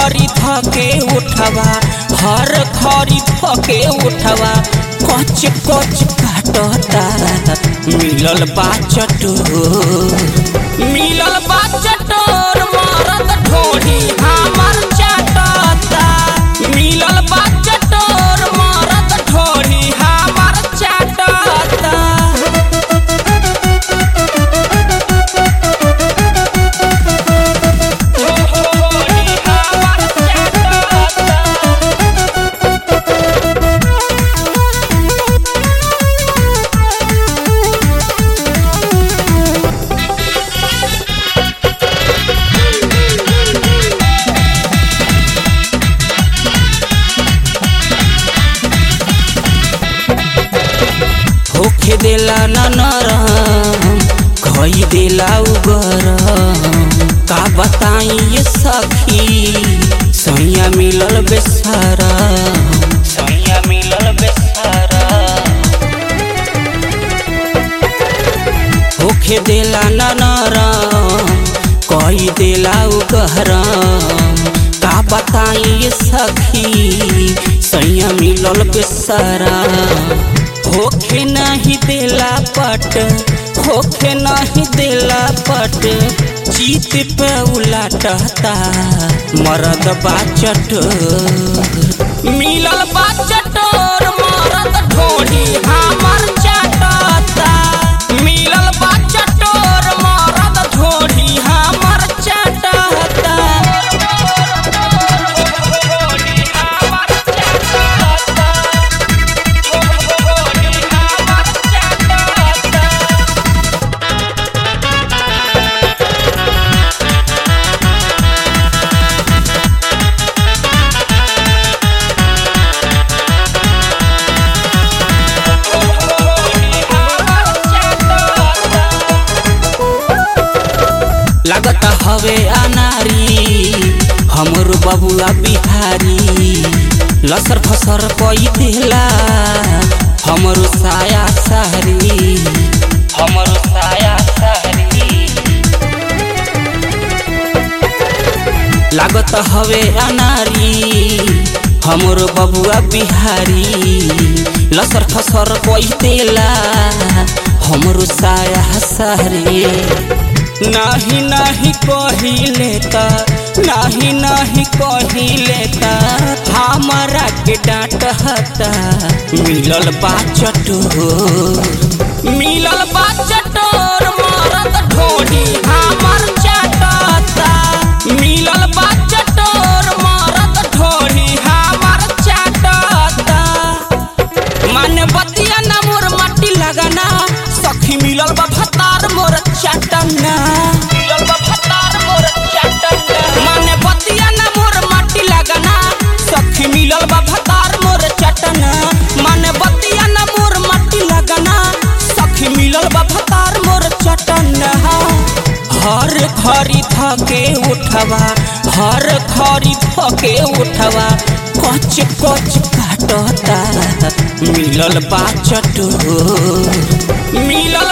खरी थके उठवा हर खरी थके उठवा कच कच काटता मिलल बा चटोर मिलल बा चटोर मरद ढोढ़ी हमर चाटता मिलल बा चटोर मरद ढोढ़ी हमर चाटता होखे देला न नरम खई देला उगरम का बताई ये सखी सैया मिलल बेसारा सैया मिलल बेसारा होखे देला न नरम कई देला उगरम का बताई ये सखी सैया मिलल बेसारा होखे नहीं देला पट होखे नहीं देला पट जीत पे उलाटता मरद बाचट मिलल बाचटोर मरद ढोढ़ी हमर चाटता मिलल बाचटोर मरद ढोढ़ी हमर चाटता लागत हवे अनारी हमर बबुआ बिहारी लसर फसर कई देला हमर साया सहरी हमर साया सहरी लागत हवे अनारी हमर बबुआ बिहारी लसर फसर कई देला हमर साया सहरी नाही नाही कहिले त नाही नाही कहिले त हमरा के डांट हता मिलल बा चटोर मिलल बा चटोर मरद ढोढ़ी हमर चाटता मिलल बा चटोर मरद ढोढ़ी हमर चाटता मन बतिया ना मोर मट्टी लगाना सखी मिलल बा भतार मोर चटना मिलल बा भतार मोर चटना मन बतिया ना मोर मट्टी लगाना सखी मिलल बा भतार मोर चटना मन बतिया ना मोर मट्टी लगाना सखी मिलल बा भतार मोर चटना हर खरी थके उठवा हर खरी थके उठवा कच कच काटता मिलल बा चटोर मिलल